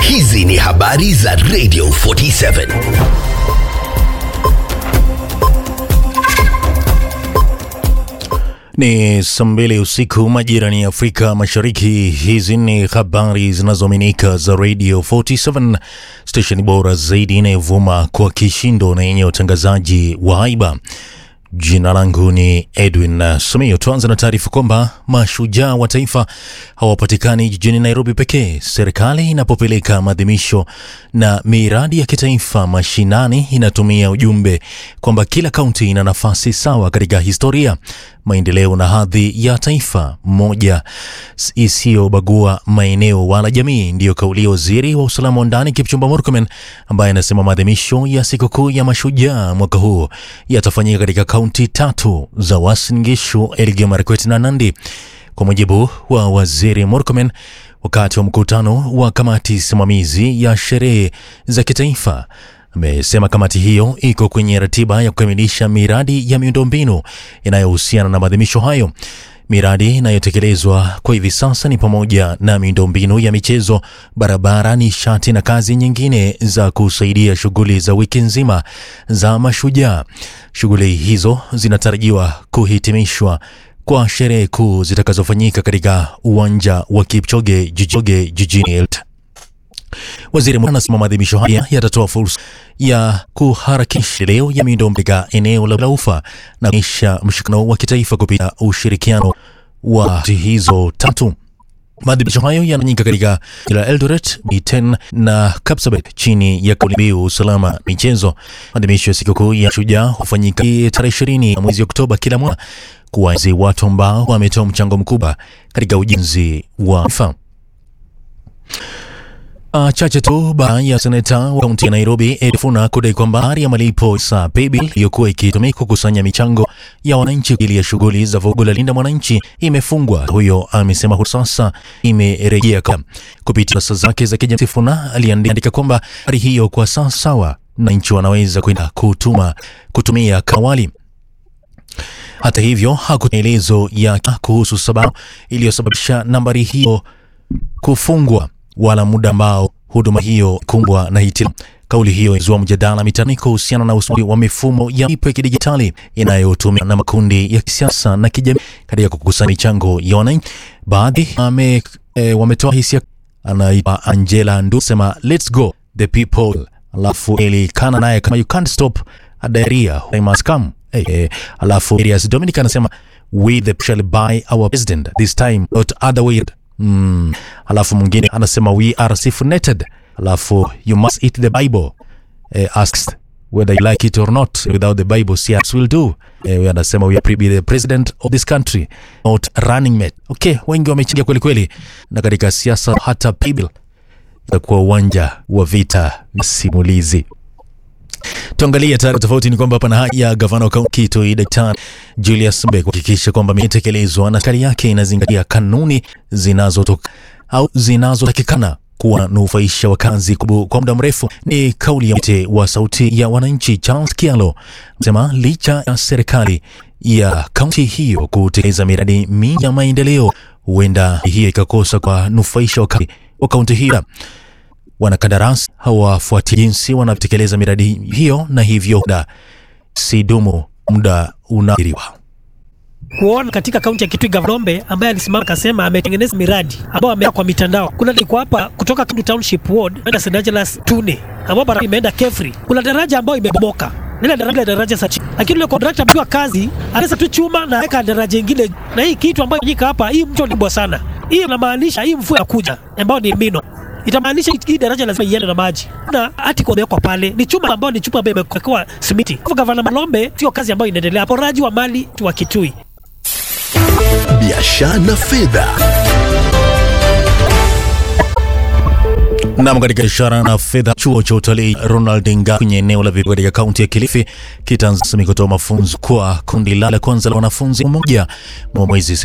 Hizi ni habari za Radio 47. Ni saa mbili usiku majirani ya Afrika Mashariki. Hizi ni habari zinazoaminika za Radio 47, stesheni bora zaidi inayovuma kwa kishindo na yenye utangazaji wa haiba. Jina langu ni Edwin Sumio. Tuanze na taarifa kwamba mashujaa wa taifa hawapatikani jijini Nairobi pekee. Serikali inapopeleka maadhimisho na miradi ya kitaifa mashinani, inatumia ujumbe kwamba kila kaunti ina nafasi sawa katika historia, maendeleo na hadhi ya taifa moja isiyobagua maeneo wala jamii. Ndiyo kauli ya waziri wa usalama wa ndani Kipchumba Murkomen, ambaye anasema maadhimisho ya sikukuu ya mashujaa mwaka huu yatafanyika katika kaunti tatu za Uasin Gishu, Elgeyo Marakwet na Nandi. Kwa mujibu wa waziri Murkomen, wakati wa mkutano wa kamati simamizi ya sherehe za kitaifa amesema kamati hiyo iko kwenye ratiba ya kukamilisha miradi ya miundombinu inayohusiana na maadhimisho hayo. Miradi inayotekelezwa kwa hivi sasa ni pamoja na miundombinu ya michezo, barabara, nishati na kazi nyingine za kusaidia shughuli za wiki nzima za mashujaa. Shughuli hizo zinatarajiwa kuhitimishwa kwa sherehe kuu zitakazofanyika katika uwanja wa Kipchoge jijini jijini Eldoret. Waziri Mwana anasema maadhimisho haya yatatoa fursa ya kuharakisha leo ya miundombinu katika eneo la Ufa na kuonyesha mshikamano wa kitaifa kupitia ushirikiano wa nchi hizo tatu. Maadhimisho hayo yanafanyika katika la Eldoret, Iten na Kapsabet chini ya kauli mbiu usalama michezo. Maadhimisho ya sikukuu ya shujaa hufanyika tarehe ishirini ya mwezi Oktoba kila mwaka kuwaenzi watu ambao wametoa mchango mkubwa katika ujenzi wa taifa. Uh, chache tu baada ya seneta wa kaunti ya Nairobi Edifuna kudai kwamba hali ya malipo sa paybill iliyokuwa ikitumika kukusanya michango ya wananchi ili ya shughuli za vugu la Linda Mwananchi imefungwa. Huyo amesema uh, sasa imerejea kupitia kurasa zake za kijamii. Sifuna aliandika kwamba hali hiyo kwa sasa sawa, na nchi wanaweza kwenda kutuma kutumia kawali. Hata hivyo hakuelezo ya kuhusu sababu iliyosababisha nambari hiyo kufungwa wala muda ambao huduma hiyo kumbwa na hitilafu. Kauli hiyo izua mjadala mitani kuhusiana na usimamizi wa mifumo ya malipo ya kidijitali inayotumiwa na makundi ya kisiasa na kijamii katika kukusanya michango ya wananchi. Baadhi ame e, wametoa hisia. Anaitwa Angela Ndu sema let's go the people, alafu elikana naye kama you can't stop a diarrhea they must come. Hey, hey. Alafu Elias Dominic anasema we the shall buy our president this time not other way Mm. Alafu mwingine anasema we are self-netted. Alafu you must eat the Bible. Eh, asks whether you like it or not without the Bible yes will do. Eh, we anasema we are the president of this country not running mate. Okay, wengi wamechangia kweli kweli, na katika siasa hata Bible itakuwa uwanja wa vita na simulizi. Tuangalie taarifa tofauti. Ni kwamba pana haja ya gavana wa kaunti Kitui Daktari Julius Mbe kuhakikisha kwamba imetekelezwa na serikali yake inazingatia kanuni zinazotoka au zinazotakikana kuwanufaisha wakazi kwa muda mrefu. Ni kauli ya mte wa sauti ya wananchi Charles Kialo sema licha ya serikali ya kaunti hiyo kutekeleza miradi mingi ya maendeleo, huenda hiyo ikakosa kwa nufaisha wakazi wa kaunti hiyo wanakandarasi hawafuati jinsi wanatekeleza miradi hiyo, na hivyo da sidumu muda unairiwa kuona katika kaunti ya Kitui Gavana ambaye alisimama akasema ametengeneza miradi ambayo ameweka kwa mitandao. Kuna liko hapa kutoka Kindu Township Ward kwenda St Angelas Tune, ambapo barabara imeenda Kefri. Kuna daraja ambayo imebomoka ile daraja daraja sachi, lakini yule contractor amepewa kazi, anaweza tu chuma na weka daraja ingine, na hii kitu ambayo nyika hapa, hii mto ni kubwa sana. Hii inamaanisha hii mvua inakuja ambayo ni mino itamaanisha hii daraja lazima iende na maji na hati kuwekwa pale ni chuma ambayo ni chuma ambayo imewekewa simiti. Kwa Gavana Malombe, sio kazi ambayo inaendelea, poraji wa mali wa Kitui. Biashara na fedha. Nam, katika ishara na fedha, chuo cha utalii Ronald Nga kwenye eneo la Vihiga katika kaunti ya Kilifi kitaanza kutoa mafunzo kwa kundi la kwanza la wanafunzi mmoja mwezi